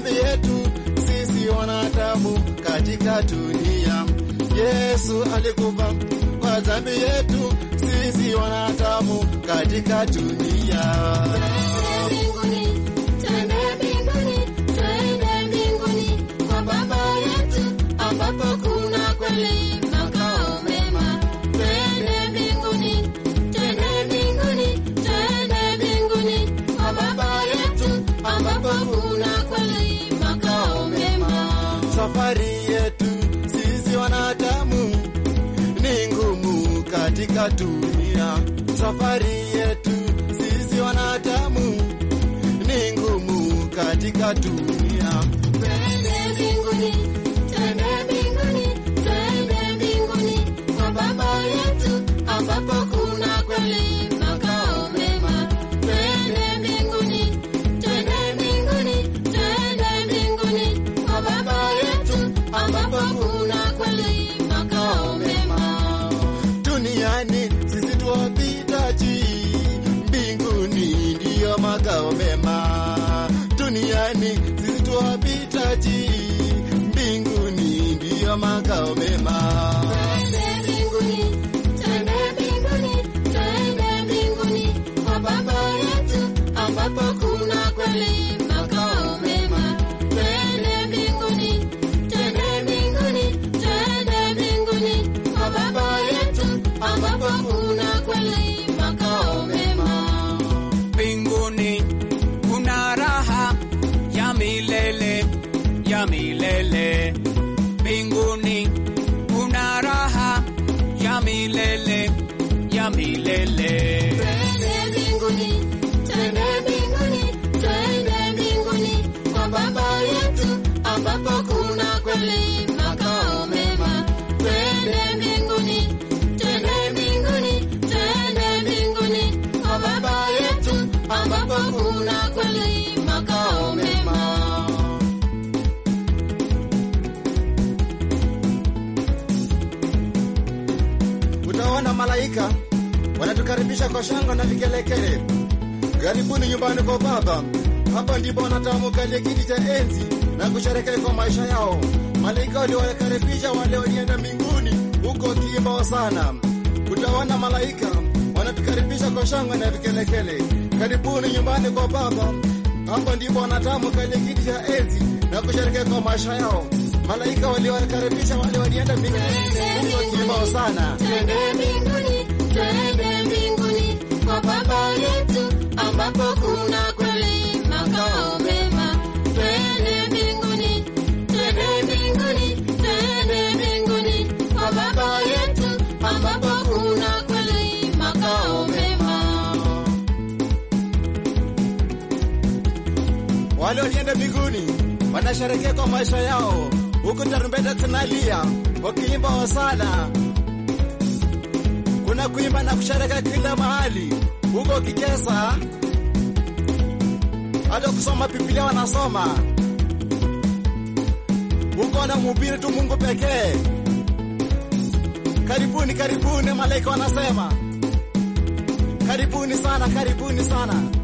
dhambi yetu sisi wanadamu katika dunia. Yesu alikufa kwa dhambi yetu sisi wanadamu katika dunia. mbinguni, twende mbinguni, twende mbinguni kwa Baba yetu ambapo kuna kweli makao mema. Twende mbinguni, twende mbinguni, twende mbinguni kwa Baba yetu ambapo kuna kweli makao mema. Safari yetu sisi wanadamu ni ngumu katika dunia. Safari yetu sisi wanadamu ni ngumu katika dunia. Twende mbinguni, twende mbinguni, twende mbinguni kwa Baba yetu ambapo kuna kweli makao mema. Twende mbinguni, twende mbinguni, twende mbinguni kwa Baba yetu ambapo kuna kweli makao mema. Duniani sisi tuwapitaji, mbinguni ndiyo makao mema. Duniani sisi tuwapitaji, mbinguni ndiyo makao mema. Twende mbinguni, twende mbinguni, twende mbinguni kwa Baba yetu ambapo kuna kweli makao mema. Twende mbinguni, twende mbinguni, twende mbinguni kwa Baba yetu ambapo kuna kweli makao mema. mbinguni kuna raha ya milele ya milele mbinguni kuna raha ya milele ya milele Twende mbinguni, twende mbinguni, twende mbinguni kwa Baba yetu ambapo kuna kweli makao mema. Twende mbinguni, twende mbinguni, twende mbinguni kwa Baba yetu ambapo kuna kweli makao mema. Utaona malaika wanatukaribisha kwa shangwe na vikelekele. Karibuni nyumbani kwa Baba. Hapa ndipo wanadamu kalia kiti cha enzi na kusherekea kwa maisha yao. Malaika waliowakaribisha wale walienda mbinguni huko kiimba hosana. Utaona malaika wanatukaribisha kwa shangwe na vikelekele. Karibuni nyumbani kwa Baba. Hapa ndipo wanadamu kalia kiti cha enzi na kusherekea kwa maisha yao. Malaika waliowakaribisha wale walienda mbinguni huko kiimba hosana. Twende mbinguni, twende mbinguni kwa Baba yetu ambapo kuna kweli makao mema. Twende mbinguni, twende mbinguni, twende mbinguni kwa Baba yetu ambapo kuna kweli makao mema. Wale walienda mbinguni wanasherekea kwa maisha yao, huku tarumbeta zinalia wakiimba hosana. Kuna kuimba na kusherekea kila mahali, huko ukicheza, hata kusoma Biblia wanasoma huko, wanamhubiri tu Mungu pekee. Karibuni, karibuni, malaika wanasema karibuni sana, karibuni sana.